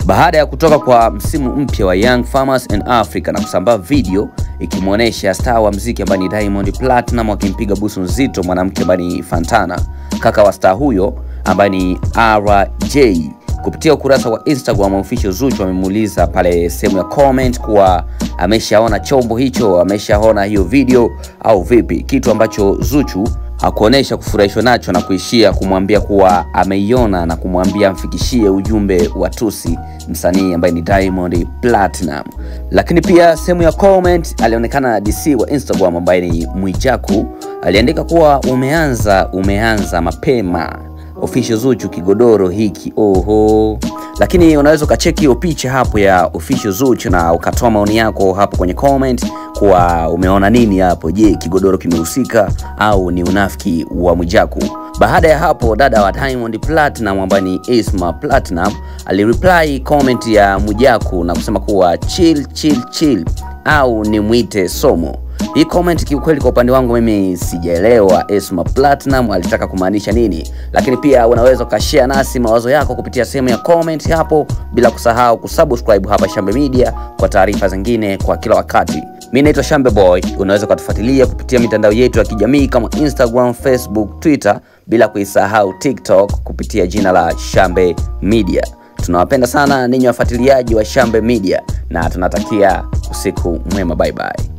baada ya kutoka kwa msimu mpya wa Young Farmers and Africa na kusambaa video ikimwonyesha star wa mziki ambaye ni Diamond Platinum akimpiga busu nzito mwanamke ambaye ni Fantana, kaka wa star huyo ambaye ni RJ. Kupitia ukurasa wa Instagram official Zuchu amemuuliza pale sehemu ya comment kuwa ameshaona chombo hicho, ameshaona hiyo video au vipi, kitu ambacho Zuchu hakuonesha kufurahishwa nacho na kuishia kumwambia kuwa ameiona na kumwambia amfikishie ujumbe wa tusi msanii ambaye ni Diamond Platinum. Lakini pia sehemu ya comment alionekana DC wa Instagram ambaye ni Mwijaku aliandika kuwa umeanza umeanza mapema official Zuchu kigodoro hiki oho. Lakini unaweza ukacheki hiyo picha hapo ya official Zuchu na ukatoa maoni yako hapo kwenye comment kuwa umeona nini hapo. Je, kigodoro kimehusika au ni unafiki wa Mwijaku? Baada ya hapo, dada wa Diamond Platinum ambaye ni Isma Platinum alireply comment ya Mwijaku na kusema kuwa chill chill chill au nimwite Somo. Hii comment kiukweli, kwa upande wangu mimi sijaelewa Esma Platinum alitaka kumaanisha nini, lakini pia unaweza ukashare nasi mawazo yako kupitia sehemu ya comment hapo, bila kusahau kusubscribe hapa Shambe Media kwa taarifa zingine kwa kila wakati. Mimi naitwa Shambe Boy, unaweza ukatufuatilia kupitia mitandao yetu ya kijamii kama Instagram, Facebook, Twitter, bila kuisahau TikTok kupitia jina la Shambe Media. Tunawapenda sana ninyi wafuatiliaji wa Shambe Media na tunatakia usiku mwema, bye bye.